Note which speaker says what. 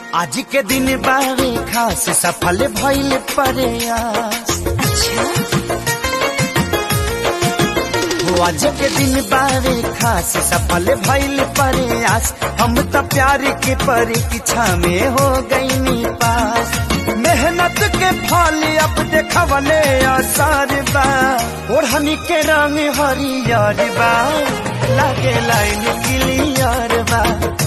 Speaker 1: आज के दिन बारे खास सफल भइल प्रयास
Speaker 2: अच्छा
Speaker 1: हो आज के दिन बारे खास सफल भइल प्रयास हम त प्यार के परीक्षा में हो गईनी पास मेहनत के फल अब देखवले आसार बा ओढ़नी के रंग हरियर बा लागे लाइन क्लियर बा